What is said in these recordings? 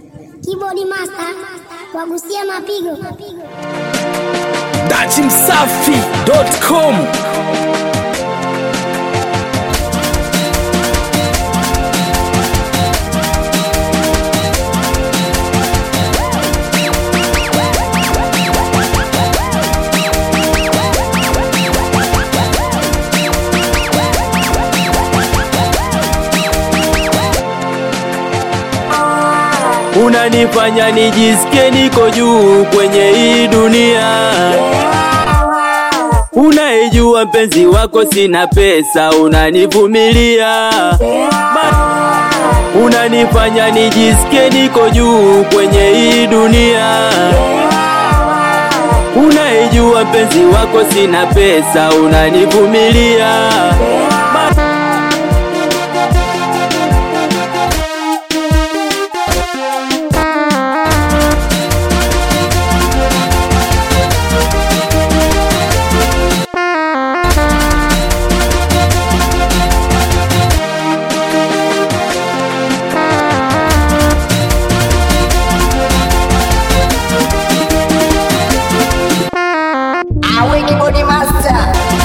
Keyboard master wagusia mapigo. datimsafi.com unanifanya nijisikie niko juu kwenye hii dunia. Unaijua mpenzi wako sina pesa, unanivumilia Ma- unanifanya nijisikie niko juu kwenye hii dunia. Unaijua mpenzi wako sina pesa, unanivumilia Ma- Awe keyboard master.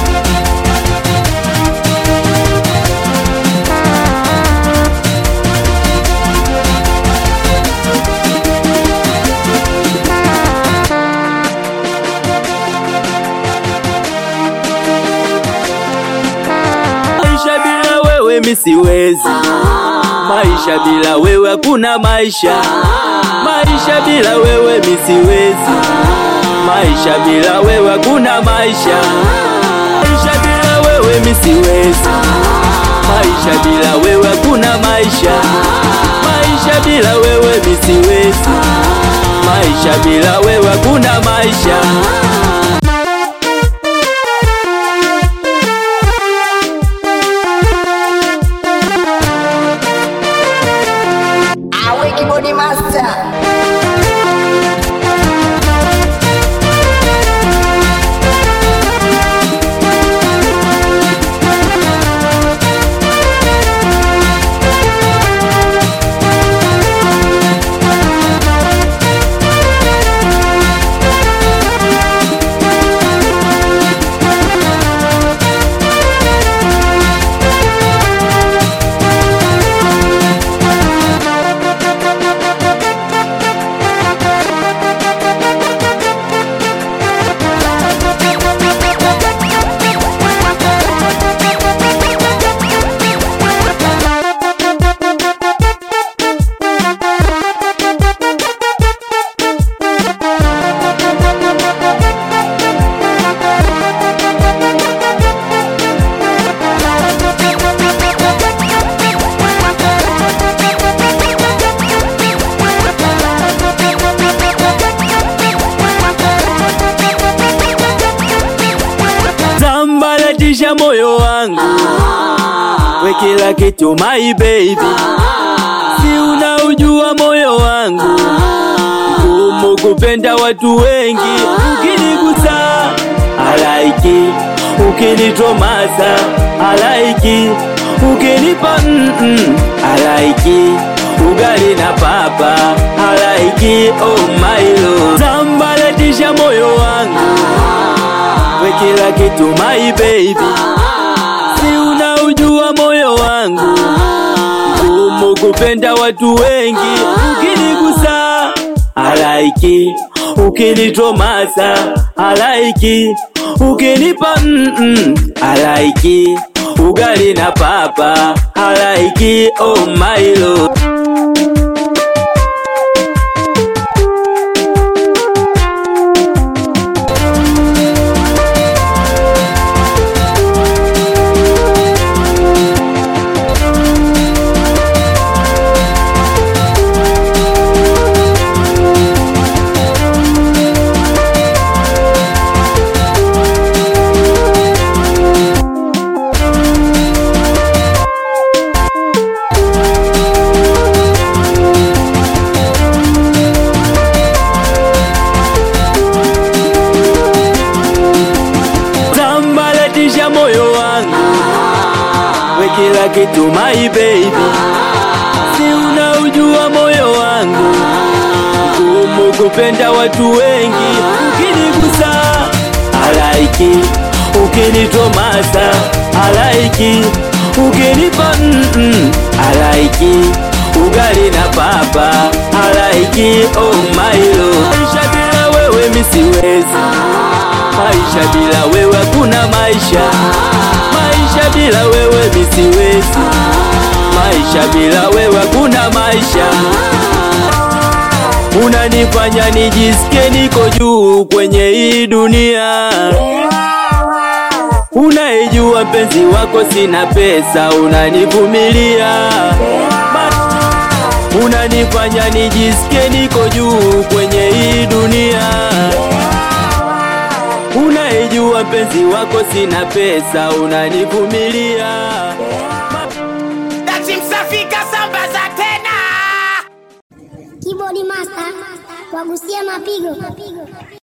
Maisha bila wewe mi siwezi, maisha bila wewe hakuna maisha, maisha bila wewe mi siwezi, maisha bila wewe hakuna maisha, maisha bila wewe mi siwezi, maisha bila wewe hakuna maisha, maisha bila wewe mi siwezi, maisha bila wewe hakuna maisha. Awe keyboard master. sambaratisha moyo wangu, we kila kitu my baby, si unaujua moyo wangu ngumu kupenda watu wengi, ukinigusa halaiki, ukinitomasa halaiki, ukinipa mm -mm, halaiki ugali na papa halaiki, oh my lord, sambaratisha moyo wangu we kila kitu my baby, si unaujua moyo wangu ngumu kupenda watu wengi, ukinigusa halaiki, ukinitomasa halaiki, ukinipa mm -mm, halaiki ugali na papa halaiki, oh my lord. sambaratisha moyo wangu, we kila kitu my baby, si unaujua moyo wangu nakupenda watu wengi, ukinigusa halaiki, ukinitomasa halaiki, ukinipa mm-mm, halaiki, ugali na papa halaiki, oh my love, maisha bila wewe mi siwezi, maisha bila wewe hakuna maisha, maisha bila wewe mi siwezi, maisha bila wewe hakuna maisha unanifanya nijisikie niko juu kwenye hii dunia. Unaijua mpenzi wako sina pesa, unanivumilia Ma- unanifanya nijisikie niko juu kwenye hii dunia. Unaijua mpenzi wako sina pesa, unanivumilia Dati msafika sambaza tena Keyboard master wagusia mapigo